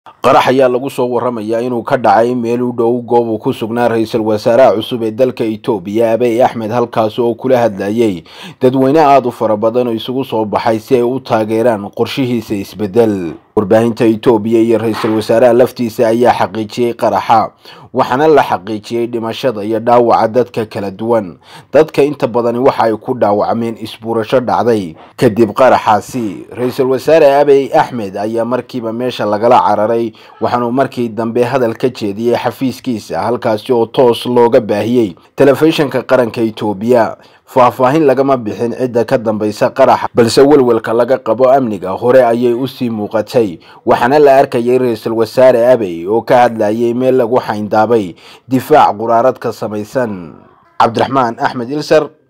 qarax ayaa lagu soo waramayaa inuu ka dhacay meel u dhow goob uu ku sugnaa ra-iisul wasaaraha cusub ee dalka itoobiya abiy axmed halkaasi oo kula hadlayay dadweyne aada u fara badan oo isugu soo baxay si ay u taageeraan qorshihiisa isbedel warbaahinta itoobiya iyo ra-iisul wasaaraha laftiisa ayaa xaqiijiyey qaraxa waxaana la xaqiijiyey dhimashada iyo dhaawaca dadka kala duwan dadka inta badani waxa ay ku dhaawacmeen isbuurasho dhacday kadib qaraxaasi ra-iisul wasaare abiy axmed ayaa markiiba meesha lagala cararay waxaanuu markii dambe hadal ka jeediyey xafiiskiisa halkaasi oo toos looga baahiyey telefishinka qaranka itoobiya faahfaahin lagama bixin cidda ka dambaysa qaraxa balse welwelka laga qabo amniga hore ayay usii muuqatay waxaana la arkayay ra-iisul wasaare abiy oo ka hadlayay meel lagu xayndaabay difaac quraarad ka samaysan cabdiraxmaan axmed ilsar